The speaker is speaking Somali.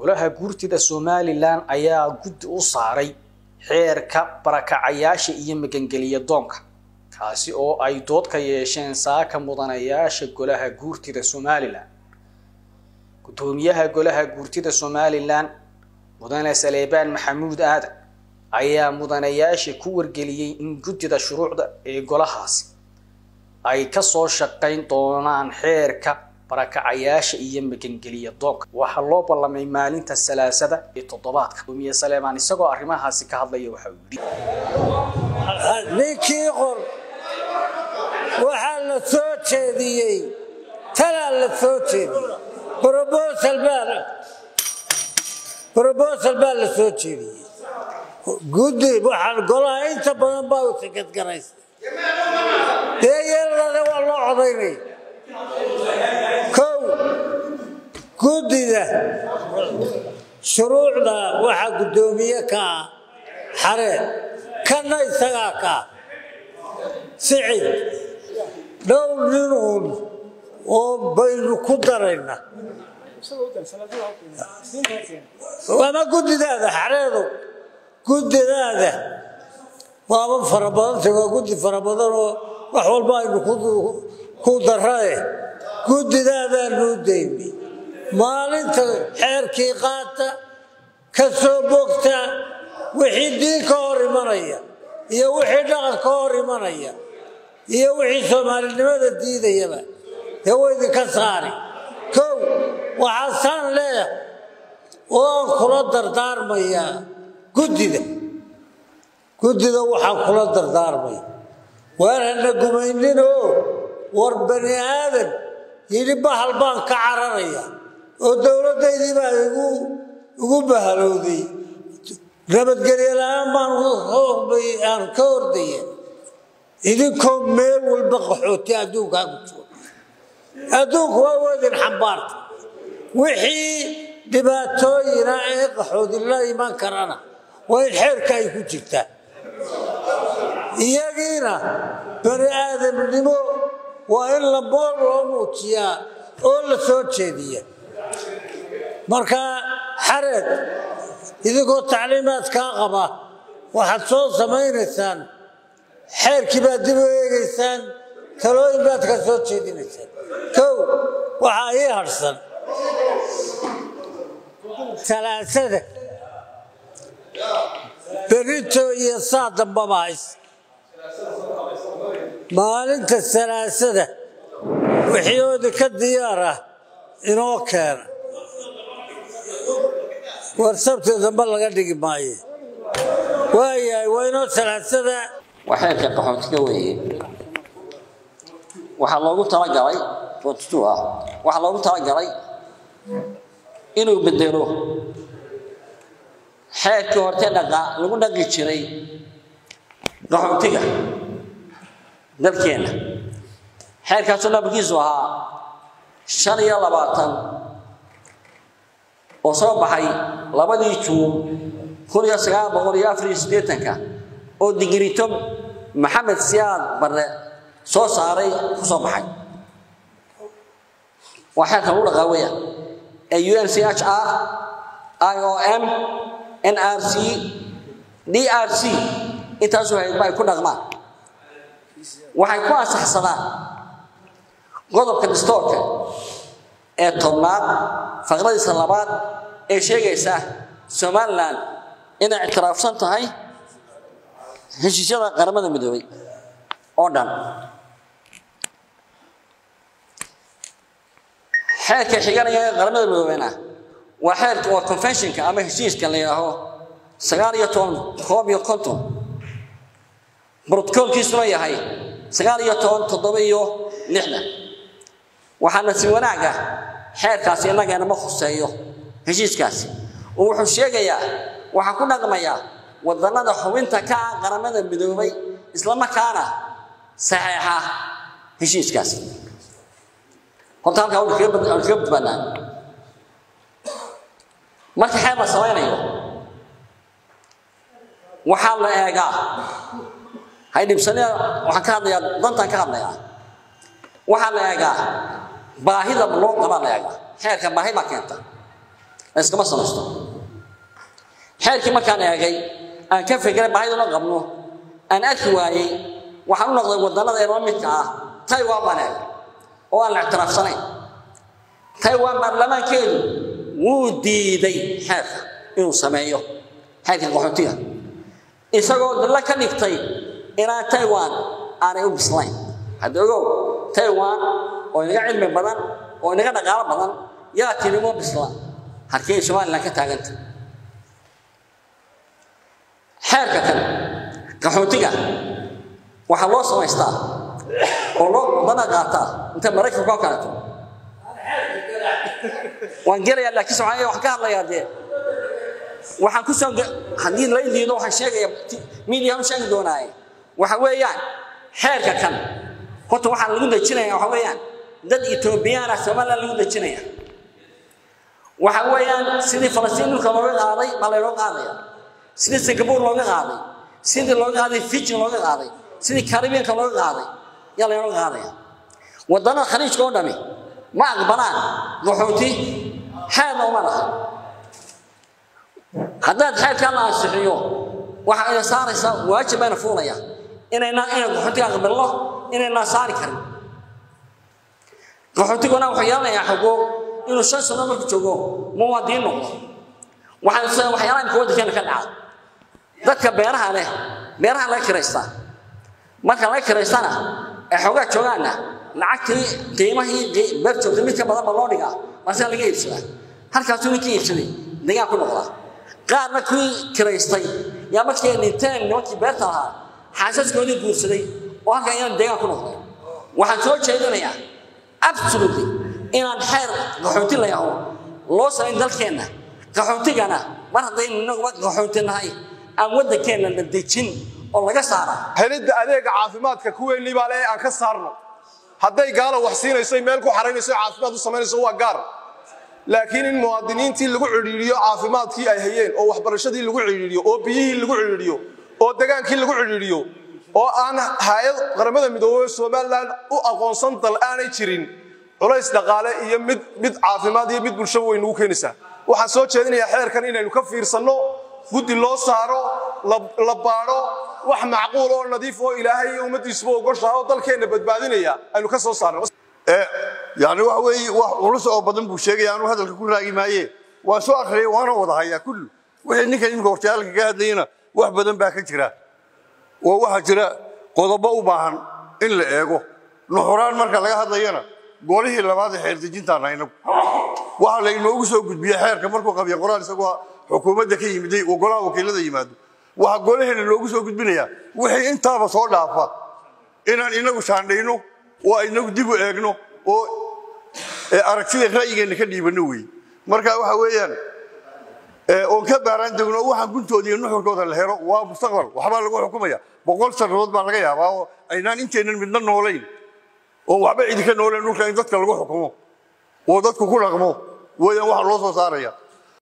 golaha guurtida somalilan ayaa guddi u saaray xeerka barakacayaasha iyo magangeliya doonka kaasi oo ay dood ka yeesheen saaka mudanayaasha golaha guurtida somalilan guddoomiyaha golaha guurtida somalilan mudane saleebaan maxamuud aadan ayaa mudanayaasha ku wargeliyey in guddida shuruucda ee golahaasi ay kasoo shaqayn doonaan xeerka barakacayaasha iyo magangeliya doonka waxaa loo ballamay maalinta salaasada ee toddobaadka gudoomiye saleebaan isagoo arrimahaasi ka hadlaya waxa uu yidhi ninkii qor waxaa la soo jeediyey talaa la soo jeediyey brobosal baa brobosal baa la soo jeediyey guddi waxaan golaha inta badan baa u sakadgaraysa dee yeeladada waa loo codaynay kow guddida shuruucda waxaa guddoomiye ka ah xareed kana isagaa ka ah sicid dhowr ninuun oo baynu ku darayna ama guddidaada xareedo guddidaada waaba fara badanta waa guddi fara badan oo wax walba aynu ku darae guddidaadaanu dayni maalinta xeerkii qaata ka soo bogta wixii diin ka hor imanaya iyo wixii dhaqan ka hor imanaya iyo wixii soomaalinimada diidayaba dee wa idinka saari kow waxaasaan leeyahay oo aan kula dardaarmayaa guddida guddida waxaan kula dardaarmaya waan hana gumayninoo war bani aadan yidhi bahal baan ka cararaya oo dowladdaydii baa igu bahalowday nabadgelyo la-aan baan aan ka ordaya idinkoo meel walba qaxooti adduunkaa ku jiro adduunku waa wadin xambaarta wixii dhibaatooyina ee qaxoodi la iman karana waa in xeerka ay ku jirtaa iyagiina bani aadamnimo waa in labool loo muujiyaa oo la soo jeediya marka xareed idinkoo tacliimaad kaa qaba waxaad soo samaynaysaan xeerkii baad dib u eegaysaan talooyin baad ka soo jeedinaysaan kow waxaa ii hadhsan salaasada berito iyo saa dambaba hays maalinta salaasada wixioodi ka diyaar ah inoo keena war sabti dambe laga dhigi maayo waayahay waa inoo salaasada waa xeerka qaxootiga weeye waxaa loogu talagalay forty-two ah waxaa loogu talagalay inuu bedelo xeerkii horte dhaqa lagu dhaqi jiray qaxootiga dalkeenna xeerkaasoo nabarkiisu ahaa shan iyo labaatan oo soo baxay labadii juun kun iyo sagaal boqol iyo afar iyo siddeetanka oo digirito maxamed siyaad barre soo saaray ku soo baxay waa xeerka lagu dhaqaa weya ee u n c h r i o m n r c d r c intaasoo haydba ay ku dhaqmaan waxay ku ansaxsadaan qodobka distoorka ee tobnaad faqradiisa labaad ee sheegaysa somalilan inay ictiraafsan tahay heshiisyada qaramada midoobay oo dhan xeerka xiganaya ee qaramada midoobeyna waa xeerka waa conventionka ama heshiiska la yidhaaho sagaal iyo toban koob iyo konton brotocoolkiisuna yahay sagaal iyo toban toddoba iyo lixdan waxaana si wanaaga xeerkaasi innageena ma khuseeyo heshiiskaasi oo wuxuu sheegayaa waxaa ku dhaqmayaa wadannada xubinta ka ah qaramada midoobay islamarkaana saxeexa heshiiskaasi horta halkaa waynu kaga badbaadnaa marka xeer la samaynayo waxaa la eegaa haydhibsanida waxaan ka hadlayaa dantaan ka hadlayaa waxaa la eegaa baahida loo qabaa la eegaa xeerka baahi baa keenta iskama samaysto xeerkii markaan eegay aan ka fekeray baahiduna qabno aan arki waayey waxaan u noqday wadannada ee la midka ah taiwan baan eegay oo aan la ictiraafsanayn taiwan baarlamaankeedu wuu diiday xeerka inuu sameeyo xeerka qaxootiga isagoo dalla ka dhigtay inaan taiwan aanay u bislayn hadda ogow taiwan oo inaga cilmi badan oo inaga dhaqaalo badan yaa tiri uma bisla halkee somalilan ka taaganta xeerka kan qaxootiga waxaa loo samaystaa oo loo dana qaataa inta maraykanka oo kaleeto waan gelayaa laakiin soomaaliya waxaan ka hadlayaa dee waxaan ku soo haddii la diido waxaan sheegaya midiya u sheegi doonaaye waxa weeyaan xeerka kan horta waxaan lagu dejinaya waxa weeyaan dad etoobiyaana somaliland lagu dejinaya waxa weeyaan sidii falastiin dhulka looga qaaday baa laynoo qaadaya sidii singapore looga qaaday sidii looga qaaday fiji looga qaaday sidii karibiyanka looga qaaday yaa laynoo qaadaya wadannada khaliijka oo dhami ma aqbalaan qaxooti xeerna uma laha haddaad xeerkaa la ansixiyo waxa ina saaraysaa waajib bayna fuulaya inayna inay qaxootiga aqbalno inaynaan saari karin qaxootiguna wuxuu yeelanayaa xogo inuu shan sano marku joogo muwaadiniin noqdo waxaan waxyaalaha imka waddankeena ka dhaca dadka beeraha leh beeraha laga kiraystaa marka laga kiraystana ee xoogaa joogaanna lacagtii qiimahii beer joogtay mid ka badan ba loo dhigaa marsaa laga iibsadaa halkaasuu ninkii iibsaday degaan ku noqdaa qaarna kuwii kiraystay yaa markii dhinteen nimankii beerta lahaa xaasaskoodii guursaday oo halkan inaan deegaan ku noqday waxaan soo jeedinayaa absolutely inaan xeer qaxooti la yaho loo samayn dalkeenna qaxootigana mar haddaynu inaguba qaxooti nahay aan waddankeenna la dejin oo laga saara helidda adeega caafimaadka kuweennii baa le aan ka saarno hadday gaala wax siinayso meel ku xaraynayso caafimaad u samaynayso waa gaar laakiin in muwaadiniintii lagu cidhiidhiyo caafimaadkii ay hayeen oo waxbarashadii lagu cidhiidhiyo oo biyihii lagu cidhiidhiyo oo degaankii lagu cidhiidhiyo oo aan hay-ad qaramada midoobey somalilan u aqoonsan dal aanay jirin culays dhaqaale iyo mid mid caafimaad iyo mid bulshaba way nagu keenaysaa waxaan soo jeedinayaa xeerkan inaynu ka fiirsanno guddi loo saaro la baadho wax macquul oo nadiif oo ilaahay iyo ummaddiisuba ogoshaha oo dalkeenna badbaadinaya aynu ka soo saarno yani waxa weeye wax culus oo badan buu sheegaya anuu hadalka ku raagi maaye waan soo akhriyay waana wada hayaa kullu wixii ninkan imika hortayaalka ka hadlayana wax badan baa ka jira oo waxaa jira qodobo u baahan in la eego nuxuraan marka laga hadlayana golihii labaad ee xeerdejintaan haynagu waxaa la inoogu soo gudbiyey xeerka markuu qabiya qoraal isagoo xukuumadda ka yimiday oo golaha wakiilada yimaado waxaa golaheena loogu soo gudbinayaa wixii intaaba soo dhaafa inaan inagu shaandhayno oo inagu dib u eegno oo aragtida ra'yigeenna ka dhiibanno weeye marka waxa weeyaan oon ka baaraan degno waxaan guntooda iyo nuxurkooda la helo waa mustaqbal waxbaa lagu xukumaya boqol sannadood baa laga yaabaa oo aynaan inteennan midna noolayn oon waxba cidi ka noolayn dhulka in dadka lagu xukumo oo dadku ku dhaqmo weeyaan waxa loo soo saaraya